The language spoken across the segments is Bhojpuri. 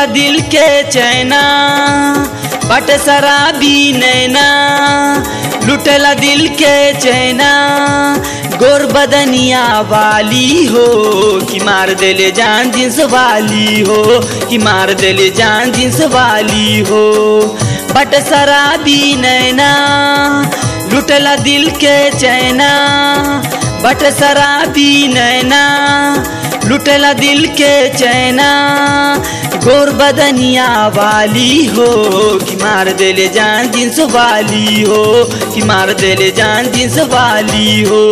लुटेला दिल के चैना बट शराबी नैना लुटेला दिल के चैना गोर बदनिया वाली हो कि मार देले जान जिन्स वाली हो कि मार देले जान जिन्स वाली हो बट शराबी नैना लुटेला दिल के चैना बट शराबी नैना लुटेला दिल के चैना गोर बदनिया वाली हो कि मार देले जान जिन्स वाली हो कि मार देले जान जिन्स वाली हो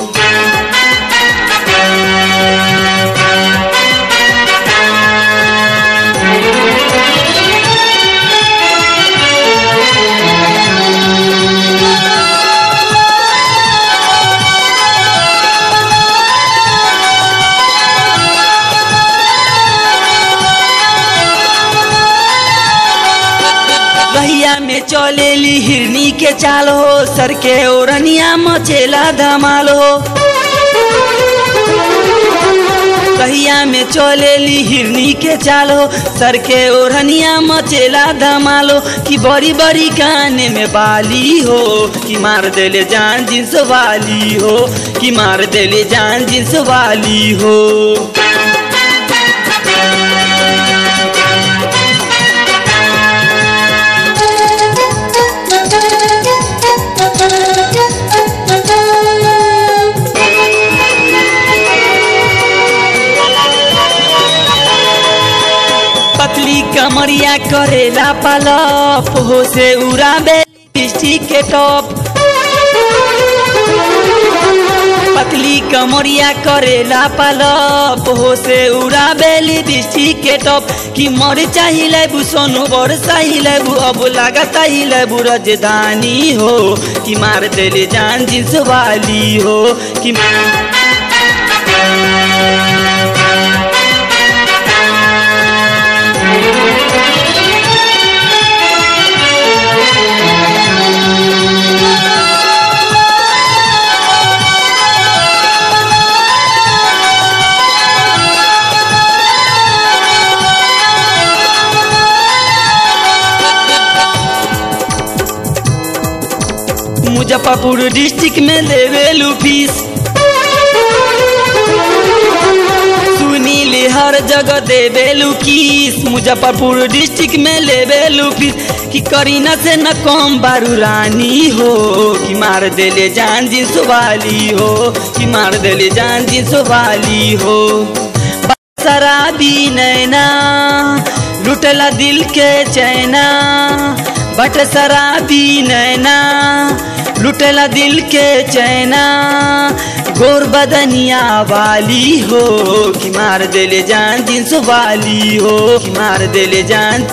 रहिया में चलेली हिरनी के चाल हो सर के ओरनिया मचेला धमाल हो रहिया में चलेली हिरनी के चाल हो सर के ओढ़निया मचेला धमाल हो कि बड़ी बड़ी गाने में बाली हो कि मार देले जान जिन्स वाली हो कि मार देले जान जिन्स वाली हो पतली कमरिया करेला पलप हो से उड़ाबे लिपस्टिक के टॉप पतली कमरिया करेला पलप हो से उड़ाबे लिपस्टिक के टॉप कि मर चाहिए बु सोनू बड़ चाहिए बु अब लागता ही बु राजधानी हो कि मार देले जान जिन्स वाली हो कि मुजफ्फरपुर डिस्ट्रिक्ट में लेवेलू फीस सुनील हर जगह देवेलू किस मुजफ्फरपुर डिस्ट्रिक्ट में लेवेलू फीस कि करीना से न कम बारू रानी हो कि मार देले जान जिन्स वाली हो कि मार देले जान जिन्स वाली हो शराबी नैना लुटला दिल के चैना बट शराबी नैना लुटेला दिल के चैना गोर बदनिया वाली हो कि मार देले जान जिन्स वाली हो कि मार देले जान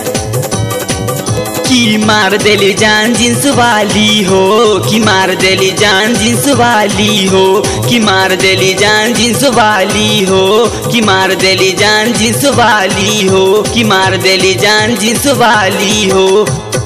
कि मार देले जान जिन्स वाली हो कि मार देले जान जिन्स वाली हो कि मार देले जान जिन्स वाली हो कि मार देले जान जिन्स वाली हो कि मार देले जान जिन्स वाली हो